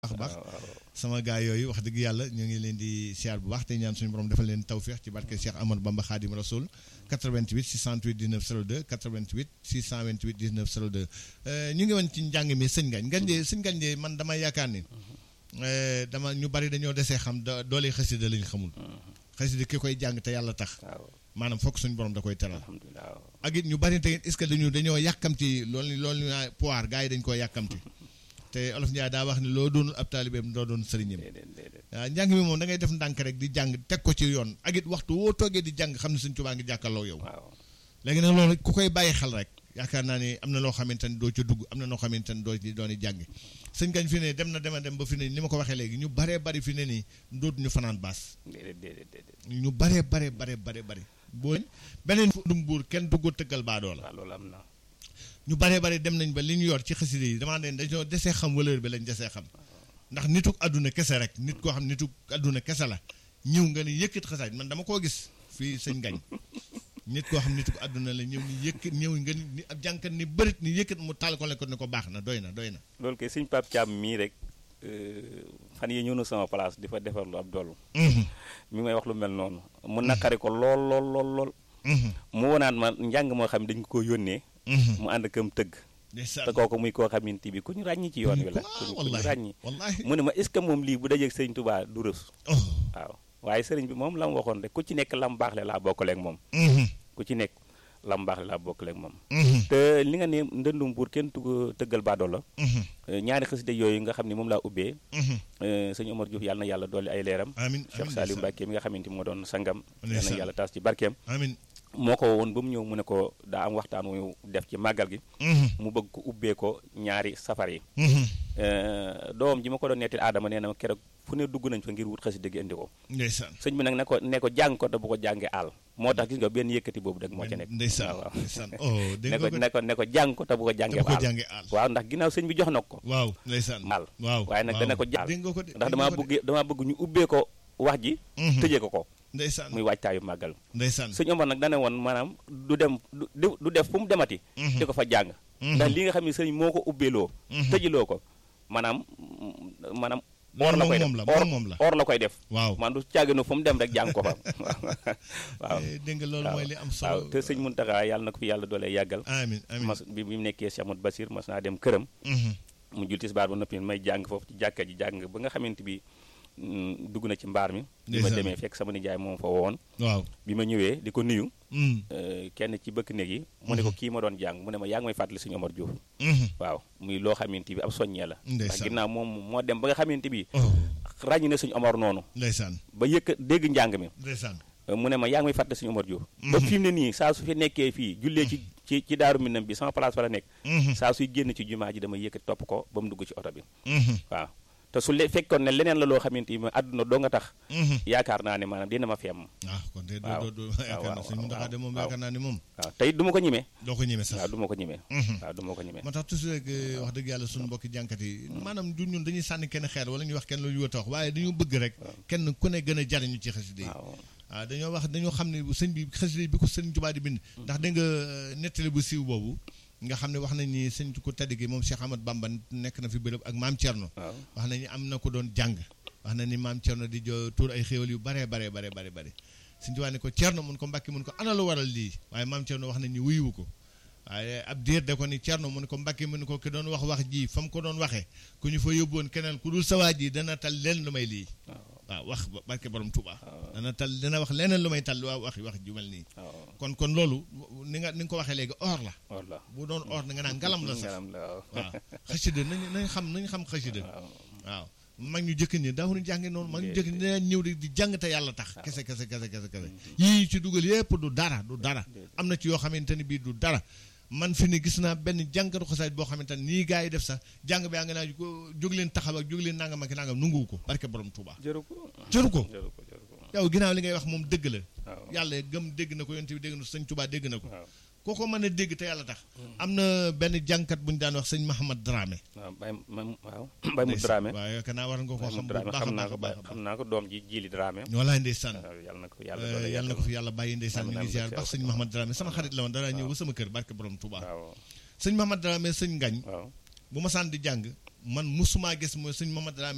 baax baax sama gaa yooyu wax dëgg yàlla ñu ngi leen di siyaar bu baax te ñaan suñu borom defal leen tawféex ci barke Cheikh Amadou Bamba Khadim Rasoul 88 628 19 02 88 628 19 02 ñu ngi woon ci njàng mi sëñ Ngañ Ngañ de sëñ Ngañ de man dama yaakaar ni dama ñu bari dañoo desee xam da doole xasida lañ xamul xasida ki koy jàng te yàlla tax maanaam fokk suñu borom da koy teral ak it ñu bari te est-ce que dañu dañoo yàkkamti loolu loolu ñu poire gars yi dañ koo yàkkamti te olof Ndiaye daa wax ne loo doonul ab taalibeem doo doon sëriñam waaw njàng mi moom da ngay def ndànk rek di jàng teg ko ci yoon ak it waxtu woo toogee di jàng xam ne Sëñ Tuubaa ngi jàkkaarloo yow léegi nag loolu ku koy bàyyi xel rek yaakaar naa ni am na loo xamante ni doo ca dugg am na loo xamante ni doo ci doon jàngi sëñ gañ fi ne dem na dem a dem ba fi ne ni ma ko waxee léegi ñu baree bari fi ne nii dootuñu fanaan baas ñu baree bare bare bare bari boo beneen dum buur kenn dugg tëggal baadoo la loolu am na ñu baree bari dem nañ ba li ñu yor ci xaside yi dama ne dañoo desee xam valeur bi lañ desee xam ndax nituk àdduna kese rek nit koo xam nituk àdduna kese la ñëw nga ni yëkkat xasaay man dama koo gis fii sëñ gañ nit koo xam nituk àdduna la ñëw ni yëkkat ñëw nga ni ab jànkat ni bërit ni yëkkat mu taal ko le ko ne ko baax na doy na doy na loolu kay sëñ Pape Thiam mii rek fan yi ñëw na sama place di fa defar lu ab dollu mi ngi may wax lu mel noonu mu naqari ko lool lool lool lool mu wonaat ma njàng moo xam ne dañ ko yónnee mu ànd kam tëgg te kooku muy koo xamante bi ku ñu ràññi ci yoon wi la ku ñu ràññi mu ne ma est ce que moom lii bu dajeeg sëriñ Touba du rës waaw waaye sëriñ bi moom la mu waxoon rek ku ci nekk lam baax le laa bokkaleeg moom ku ci nekk lam baax le laa bokkaleeg moom te li nga ne ndëndum buur kenn tugg tëggal baadoo la ñaari xasida yooyu nga xam ne moom laa ubbee sëñ Omar Diouf yàlla na yàlla dolli ay leeram amiin Cheikh Saliou Mbacke mi nga xamante moo doon sangam yàlla na yàlla taas ci barkeem amiin moo ko woon ba mu ñëw mu ne ko daa am waxtaan wu def ci màggal gi mu bëgg ko ubbee ko ñaari safar yi doom ji ma ko doon nettali aadama nee na ma keroog fu ne dugg nañ fa ngir wut xasida gi indi ko ndeysaan sëñ bi nag ne ko ne ko jàng ko te bu ko jàngee àll moo tax gis nga benn yëkkati boobu rek moo ca nekk ndeysaan waaw ndeysaan oh ne ko ne ko ne ko jàng ko te bu ko jàngee àll waaw ndax ginnaaw sëñ bi jox na ko waaw ndeysaan àll waaw waaye nag dana ko jàll dégg nga ko de ndax damaa bëgg damaa bëgg ñu ubbee ko wax ji tëjee ko ko ndeysaan muy waajtaayu màggal ndeysaan sëñ Omar nag dana woon maanaam du dem du du def fu mu demati di ko fa jàng ndax li nga xam ne sëñ moo ko ubbeeloo tëjiloo ko maanaam maanaam or la koy def or or la koy def waaw man du caaginu fu mu dem rek jàng ko fa waaw dégg nga loolu mooy li am solo waaw te sëñ Muntaxa yàlla na ko fi yàlla doolee yàggal amiin amiin mas bi mu nekkee Cheikh Amadou Basir mas naa dem këram mu jul tisbaar ba noppi may jàng foofu ci jàkka ji jàng ba nga xamante bi dugg na ci mbaar mi bi ma demee fekk sama nijaay moom fa woon waaw bi ma ñëwee di ko nuyu kenn ci bëkk néeg yi mu ne ko kii ma doon jàng mu ne ma yaa ngi may fàttali suñu Omar Diouf waaw muy loo xamante bi ab soññee la ndax ginnaaw moom moo dem ba nga xamante bi ràññi na suñu Omar noonu ndeysaan ba yëkk dégg njàng mi ndeysaan mu ne ma yaa ngi may fàttali suñu Omar Diouf ba fi mu ne nii saa su fi nekkee fii jullee ci ci ci daaru minam bi sama place fa la nekk saa suy génn ci jumaa ji dama yëkkati topp ko ba mu dugg ci oto bi waaw te su le fekkoon ne leneen la loo xamante ni àdduna doo nga tax yaakaar naa ne maanaam dina ma feem ah kon de doo doo yaakaar naa suñu ndaxaa de moom yaakaar naa ne moom waaw tey du ma ko ñimee doo ko ñimee sax waaw du ma ko ñimee waaw du ma ko ñimee moo tax toujours rek wax dëgg yàlla suñu mbokki jànkat yi maanaam du ñun dañuy sànni kenn xeer wala ñuy wax kenn lu ñu wata wax waaye dañu bëgg rek kenn ku ne gën a jariñu ci xasida yi waaw dañoo wax dañoo xam ne sëñ bi xasida bi ko sëñ Tuubaa di bind ndax dégg nga nettali bu siiw boobu nga xam ne wax nañ ni sëñ ku tedd gi moom Cheikh Ahmad Bamba nekk na fi bërëb ak maam Thierno. wax nañu am na ko doon jàng. wax na ni maam Thierno di jo tuur ay xéwal yu baree baree baree baree bare sëñ Tuubaa ne ko Thierno mun ko Mbàkke mun ko ana lu waral lii waaye maam Thierno wax nañ ni wuyuwu ko waaye ab diir de ko ni Thierno mun ko Mbàkke mun ko ki doon wax wax ji fa mu ko doon waxee ku ñu fa yóbbuwoon keneen ku dul sawaa ji dana tal leen lu may lii. waaw wax barke borom Touba. dana tal dana wax leneen lu may tal waa wax wax ju mel nii. kon kon loolu ni nga ni nga ko waxee léegi or la. or la bu doon or na nga naan ngalam la sax ngalam la waaw xasida nañ nañ xam nañ xam xasida waaw mag ñu jëkk ñi daawuñu jànge noonu mag ñu jëkk ñi dañ ñëw di jàng te yàlla tax kese kese kese kese kese yii ci dugal yépp du dara du dara am na ci yoo xamante ni bii du dara man fi ne gis naa benn jàngatu xasaayit boo xamante ne nii gars yi def sax jàng bi yaa nga naa jóg leen taxaw ak jóg leen nangam ak nangam nunguwu ko barke borom Touba jëru ko jëru ko jëru ko jëru ko yow ginnaaw li ngay wax moom dëgg la waaw yàlla gëm dégg na ko yonte bi dégg na ko sëñ Touba dégg na ko koo ko mën a dégg te yàlla tax am na benn jàngkat bu ñu daan wax sëñ Mahamad Dramé waaw bay ma waaw bay mu Dramé waaw yaakaar naa war nga koo bay mu xam bu Dramé baax a xam naa baax ko a baax a xam naa ko doom ji jili Dramé walaay ndeysaan waaw yàlla na ko yàlla doole yàlla na ko fi yàlla bàyyi ndeysaan mi amiin, ngi ziar amiin, baax sëñ waaw. Mahamad Dramé sama xarit la woon dara ñëw ba sama kër barke borom Touba waaw sëñ Mahamad Dramé sëñ Ngañ waaw bu ma saan di jàng man musuma gis mooy sëñ Mahamad Dramé